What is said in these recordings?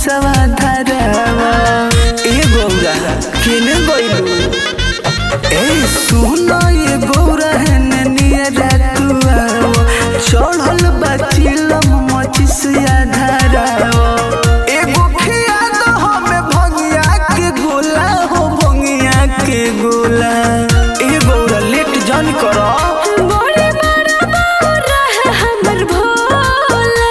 सवा धरावा ए गौरा केने गइलू ए सुन ये गौरा हेने नियरा तू आओ चढ़ल बचिलम मचिसिया धरावा एगो खिया दो हमें भंगिया के गोला हो भंगिया के गोला ए गौरा लेट जन करो बड़े बड़ा बौरा है हमर भोला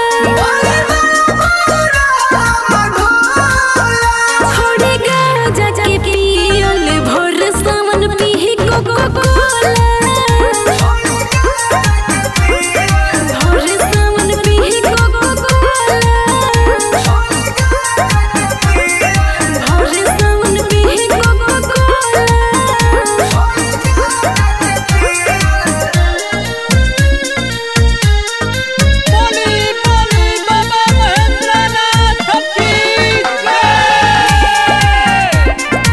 थोड़े गाजा के पियल भोर सावन पीही कोको कोला भोर सावन पीही कोको कोला भोर सावन पीही कोको कोला बोली बोली बाबा महेंद्रनाथ की जय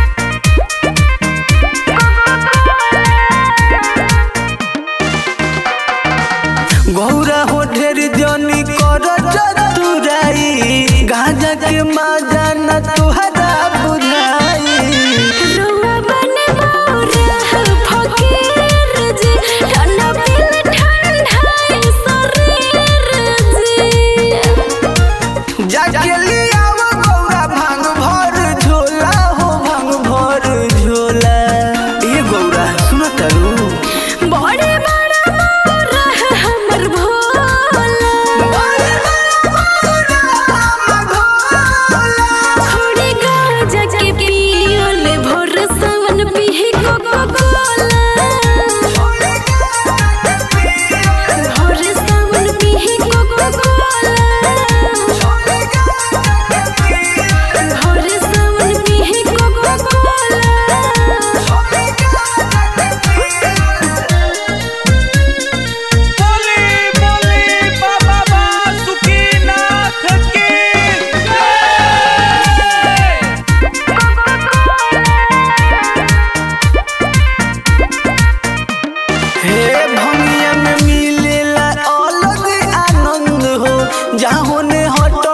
गौरा हो ढेर जनी कर चतुराई गांजा के माजा न तुहरा बुझाई रुआ बने मोरा फकीर जी ठंडा पिल ठंडाई शरीर जी जाके लियाव गौरा भांग भर झोला हो भांग भर झोला ए गौरा सुन तारू बड़े बड़ा मोरा है हमर भोला थोड़े गाजा के पियल भोर सावन पीही कोको कोला भोर सावन पीही कोको कोला भोर सावन पीही कोको कोला बोली बोली बाबा बासुकीनाथ की जय हे भंगिया में मिलेला अलग आनंद हो जहाँ होने हट